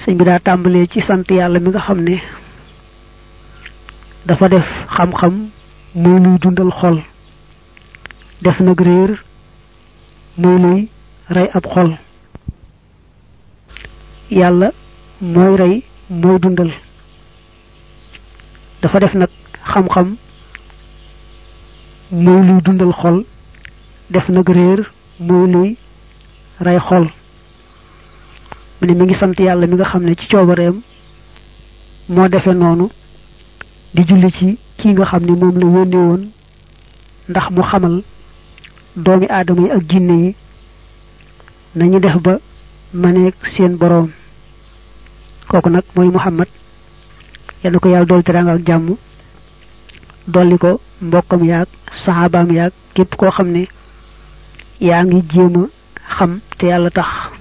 sëñ bi daa tàmbalee ci sant yàlla mi nga xam ne dafa def xam-xam muy luy dundal xol def nag réer muy luy rey ab xol yàlla mooy rey mooy dundal dafa def nag xam-xam muy luy dundal xol def nag réer muy luy rey xol mu ne mi ngi sant yàlla mi nga xam ne ci coobareem moo defe noonu di julli ci kii nga xam ne moom la yónnee woon ndax mu xamal doomi aadama yi ak jinne yi nañu def ba maneeg seen boroom kooku nag mooy Muhammad yal na ko yàlla dool teraanga ak jàmm dolli ko mbokkam yaag saxaabaam yaag képp koo xam ne yaa ngi jéem a xam te yàlla tax